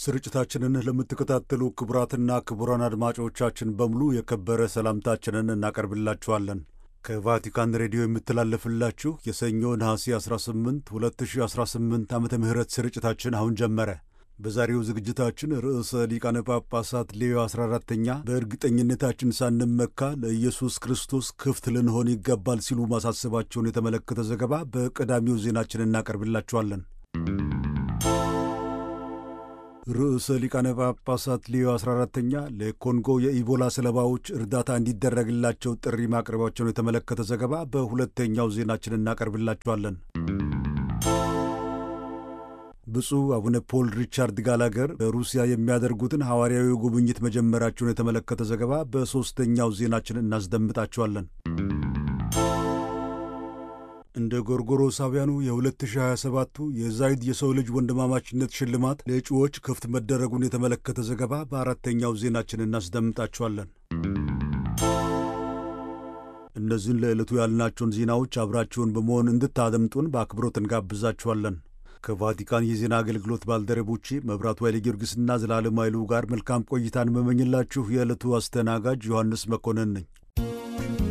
ስርጭታችንን ለምትከታተሉ ክቡራትና ክቡራን አድማጮቻችን በሙሉ የከበረ ሰላምታችንን እናቀርብላችኋለን። ከቫቲካን ሬዲዮ የምትላለፍላችሁ የሰኞ ነሐሴ 18 2018 ዓመተ ምህረት ስርጭታችን አሁን ጀመረ። በዛሬው ዝግጅታችን ርዕሰ ሊቃነ ጳጳሳት ሌዮ 14ተኛ በእርግጠኝነታችን ሳንመካ ለኢየሱስ ክርስቶስ ክፍት ልንሆን ይገባል ሲሉ ማሳሰባቸውን የተመለከተ ዘገባ በቀዳሚው ዜናችን እናቀርብላችኋለን። ርዕሰ ሊቃነ ጳጳሳት ሌዮ 14ተኛ ለኮንጎ የኢቦላ ሰለባዎች እርዳታ እንዲደረግላቸው ጥሪ ማቅረባቸውን የተመለከተ ዘገባ በሁለተኛው ዜናችን እናቀርብላችኋለን። ብፁዕ አቡነ ፖል ሪቻርድ ጋላገር በሩሲያ የሚያደርጉትን ሐዋርያዊ ጉብኝት መጀመራቸውን የተመለከተ ዘገባ በሦስተኛው ዜናችን እናስደምጣችኋለን። እንደ ጎርጎሮሳውያኑ የ2027ቱ የዛይድ የሰው ልጅ ወንድማማችነት ሽልማት ለእጩዎች ክፍት መደረጉን የተመለከተ ዘገባ በአራተኛው ዜናችን እናስደምጣችኋለን። እነዚህን ለዕለቱ ያልናቸውን ዜናዎች አብራችሁን በመሆን እንድታደምጡን በአክብሮት እንጋብዛችኋለን። ከቫቲካን የዜና አገልግሎት ባልደረቦቼ መብራቱ ኃይለ ጊዮርጊስና ዘላለም ኃይሉ ጋር መልካም ቆይታን መመኝላችሁ የዕለቱ አስተናጋጅ ዮሐንስ መኮንን ነኝ።